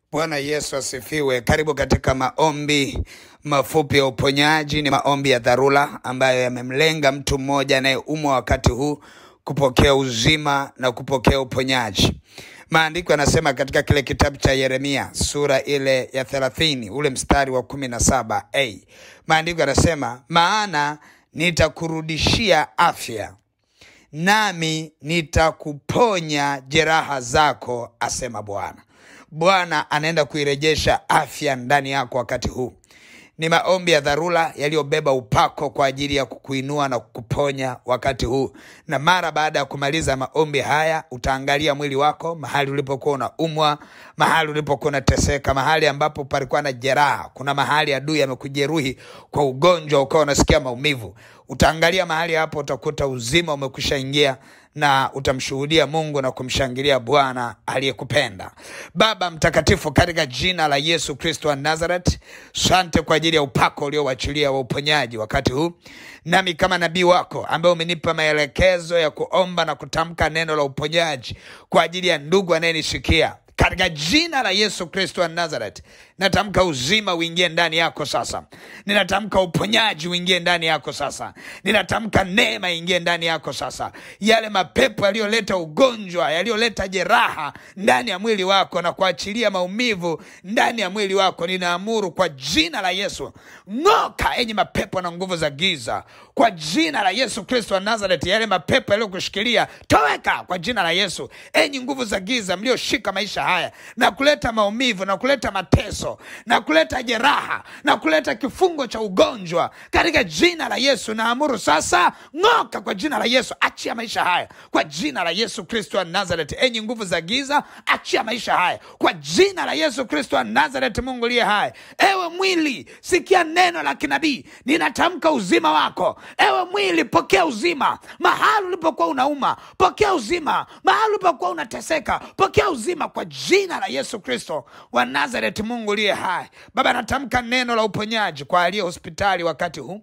Bwana Yesu asifiwe. Karibu katika maombi mafupi ya uponyaji. Ni maombi ya dharura ambayo yamemlenga mtu mmoja anayeumwa wakati huu kupokea uzima na kupokea uponyaji. Maandiko yanasema katika kile kitabu cha Yeremia sura ile ya thelathini ule mstari wa kumi na saba a maandiko yanasema, maana nitakurudishia afya nami nitakuponya jeraha zako, asema Bwana. Bwana anaenda kuirejesha afya ndani yako wakati huu. Ni maombi ya dharura yaliyobeba upako kwa ajili ya kukuinua na kukuponya wakati huu. Na mara baada ya kumaliza maombi haya, utaangalia mwili wako, mahali ulipokuwa unaumwa, mahali ulipokuwa unateseka, mahali ambapo palikuwa na jeraha. Kuna mahali adui amekujeruhi kwa ugonjwa, ukawa unasikia maumivu. Utaangalia mahali hapo, utakuta uzima umekwisha ingia na utamshuhudia Mungu na kumshangilia Bwana aliyekupenda. Baba mtakatifu, katika jina la Yesu Kristo wa Nazareth, sante kwa ajili ya upako uliowachilia wa uponyaji wakati huu, nami kama nabii wako ambaye umenipa maelekezo ya kuomba na kutamka neno la uponyaji kwa ajili ya ndugu anayenisikia katika jina la Yesu Kristo wa Nazareth, natamka uzima uingie ndani yako sasa. Ninatamka uponyaji uingie ndani yako sasa. Ninatamka neema ingie ndani yako sasa. Yale mapepo yaliyoleta ugonjwa, yaliyoleta jeraha ndani ya mwili wako na kuachilia maumivu ndani ya mwili wako, ninaamuru kwa jina la Yesu, ng'oka enyi mapepo na nguvu za giza, kwa jina la Yesu Kristo wa Nazareth. Yale mapepo yaliyokushikilia toweka kwa jina la Yesu. Enyi nguvu za giza mlioshika maisha haya na kuleta maumivu na kuleta mateso na kuleta jeraha na kuleta kifungo cha ugonjwa, katika jina la Yesu naamuru sasa, ng'oka kwa jina la Yesu. Achia maisha haya kwa jina la Yesu Kristo wa Nazareth. Enyi nguvu za giza, achia maisha haya kwa jina la Yesu Kristo wa Nazareth. Mungu liye hai, ewe mwili, sikia neno la kinabii, ninatamka uzima wako. Ewe mwili, pokea uzima mahali ulipokuwa unauma, pokea uzima mahali ulipokuwa unateseka, pokea uzima kwa jina la Yesu Kristo wa Nazareth. Mungu liye hai, Baba, natamka neno la uponyaji kwa aliye hospitali wakati huu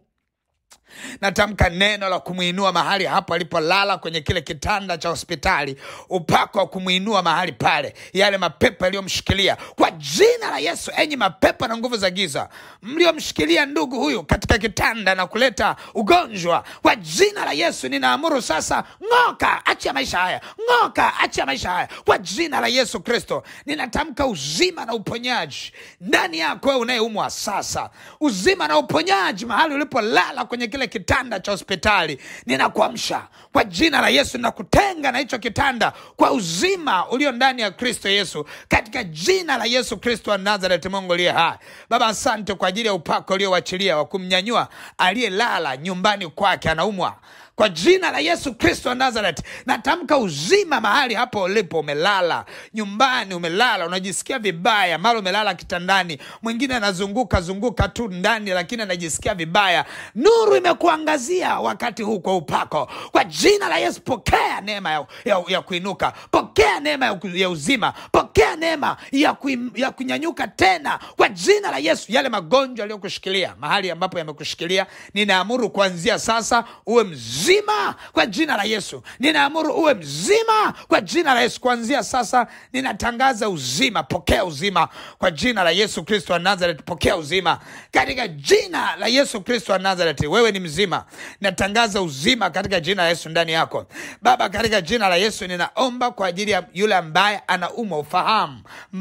natamka neno la kumwinua mahali hapo alipolala kwenye kile kitanda cha hospitali, upako wa kumwinua mahali pale, yale mapepo yaliyomshikilia kwa jina la Yesu. Enyi mapepo na nguvu za giza mliomshikilia ndugu huyu katika kitanda na kuleta ugonjwa, kwa jina la Yesu ninaamuru sasa, ng'oka, achia maisha haya, ng'oka, achia maisha haya kwa jina la Yesu Kristo. Ninatamka uzima na uponyaji ndani yako wewe unayeumwa sasa, uzima na uponyaji mahali ulipolala kwenye kile kitanda cha hospitali, ninakuamsha kwa jina la Yesu, ninakutenga na hicho kitanda kwa uzima ulio ndani ya Kristo Yesu, katika jina la Yesu Kristo wa Nazareth. Mungu aliye hai, Baba, asante kwa ajili ya upako uliowachilia wa kumnyanyua aliyelala nyumbani kwake anaumwa kwa jina la Yesu Kristo wa Nazareth, natamka uzima mahali hapo ulipo. Umelala nyumbani, umelala unajisikia vibaya, mara umelala kitandani, mwingine anazunguka zunguka tu ndani, lakini anajisikia vibaya. Nuru imekuangazia wakati huu kwa upako, kwa jina la Yesu. Pokea neema ya, ya, ya kuinuka, pokea neema ya, ya uzima, pokea neema ya, kui, ya kunyanyuka tena kwa jina la Yesu. Yale magonjwa yaliyokushikilia mahali ambapo yamekushikilia, ninaamuru kuanzia sasa uwe mzima mzima kwa jina la Yesu. Ninaamuru uwe mzima kwa jina la Yesu. Kuanzia sasa ninatangaza uzima. Pokea uzima kwa jina la Yesu Kristo wa Nazareth. Pokea uzima katika jina la Yesu Kristo wa Nazareth. Wewe ni mzima, natangaza uzima katika jina la Yesu ndani yako. Baba, katika jina la Yesu ninaomba kwa ajili ya yule ambaye anaumwa ufahamu.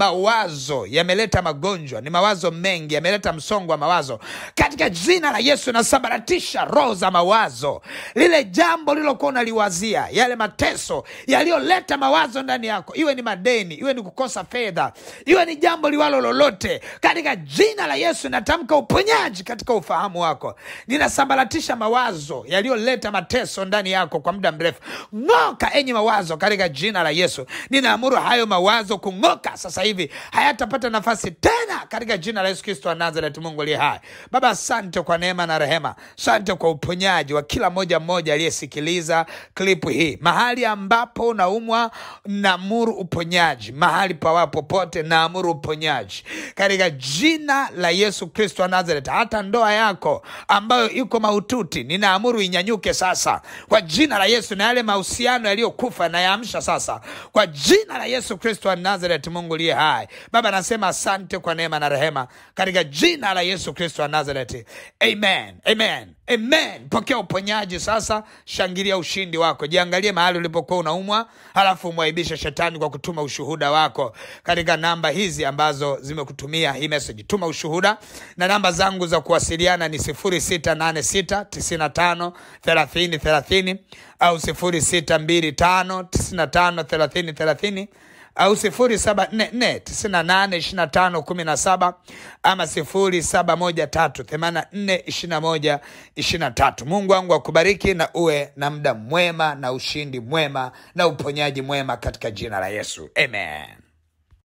Mawazo yameleta magonjwa, ni mawazo mengi yameleta msongo wa mawazo. Katika jina la Yesu nasambaratisha roho za mawazo lile jambo lilokuwa unaliwazia, yale mateso yaliyoleta mawazo ndani yako, iwe ni madeni, iwe ni kukosa fedha, iwe ni jambo liwalo lolote, katika jina la Yesu natamka uponyaji katika ufahamu wako. Ninasambaratisha mawazo yaliyoleta mateso ndani yako kwa muda mrefu. Ng'oka enyi mawazo, katika jina la Yesu. Ninaamuru hayo mawazo kung'oka sasa hivi, hayatapata nafasi tena, katika jina la Yesu Kristo wa Nazareth. Mungu aliye hai, Baba, asante kwa neema na rehema, asante kwa uponyaji wa kila moja mmoja mmoja aliyesikiliza klipu hii, mahali ambapo unaumwa, naamuru uponyaji. Mahali pawa popote, naamuru uponyaji katika jina la Yesu Kristo wa Nazareth. Hata ndoa yako ambayo iko mahututi, ninaamuru inyanyuke sasa kwa jina la Yesu, na yale mahusiano yaliyokufa nayaamsha sasa kwa jina la Yesu Kristo wa Nazareth. Mungu liye hai, Baba nasema asante kwa neema na rehema katika jina la Yesu Kristo wa Nazareth. Amen, amen, amen. Pokea uponyaji sasa, shangilia ushindi wako. Jiangalie mahali ulipokuwa unaumwa, halafu umwaibishe shetani kwa kutuma ushuhuda wako katika namba hizi ambazo zimekutumia hii message. Tuma ushuhuda, na namba zangu za kuwasiliana ni 0686953030 au 0625953030 au sifuri saba nne nne tisini na nane ishirini na tano kumi na saba ama sifuri saba moja tatu themanini na nne ishirini na moja ishirini na tatu. Mungu wangu akubariki na uwe na muda mwema na ushindi mwema na uponyaji mwema katika jina la Yesu, amen.